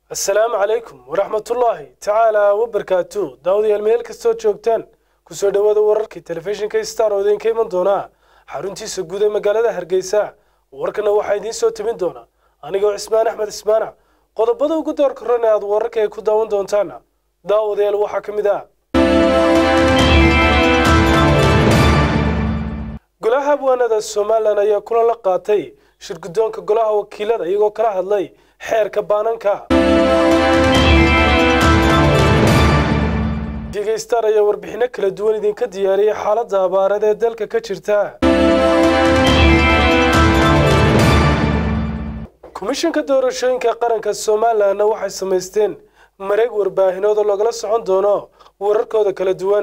asalaamu calaykum waraxmatullaahi tacaala wabarkaatu daawadayaal meel kastoo joogtaan kusoo dhowaada wararkii telefishinka star oo idinka iman doonaa xaruntiisa guud ee magaalada hargeysa warkana waxaa idiin soo tebin doona anigoo cismaan axmed cismaana qodobada ugu door korran ee aad wararka ay ku daawan doontaan daawadayaal waxaa ka mid ah golaha abwaanada somalilan ayaa kulan la qaatay shirguddoonka golaha wakiilada iyagoo kala hadlay xeerka baananka digeystar ayaa warbixinno kala duwan idinka diyaariyay xaaladda abaareed ee dalka ka jirta komishanka doorashooyinka qaranka somalilanna waxay samaysteen mareeg warbaahinood oo lagala socon doono wararkooda kala duwan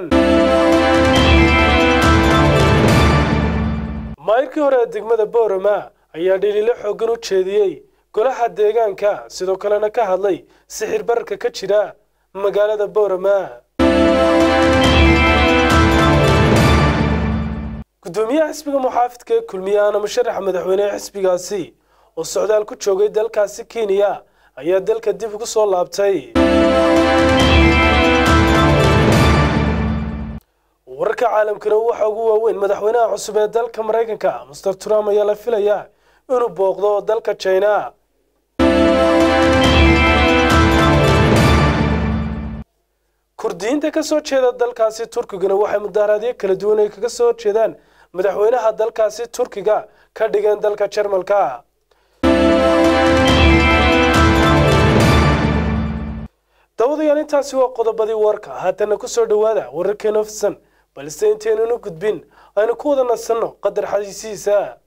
maayirkii hore ee degmada boorama ayaa dhiliilo xooggan u jeediyey golaha deegaanka sidoo kalena ka hadlay sixir bararka ka jira magaalada boorama gudoomiyaha xisbiga muxaafidka ee kulmiye ahna musharaxa madaxweynehe xisbigaasi oo socdaal ku joogay dalkaasi kenya ayaa dalka dib ugu soo laabtay wararka caalamkana waxaa ugu waaweyn madaxweynaha cusub ee dalka maraykanka master trump ayaa la filayaa inuu booqdo dalka jina kurdiyiinta ka soo jeeda dalkaasi turkigana waxay mudaaraadyo kala duwan ay kaga soo jeedaan madaxweynaha dalkaasi turkiga ka dhigeen dalka jarmalka dawadayaal intaasi waa qodobadii warka haatana ku soo dhowaada wararkeena ofsan balse intaynanu gudbin aynu ku wada nasanno qadar xadiisiisa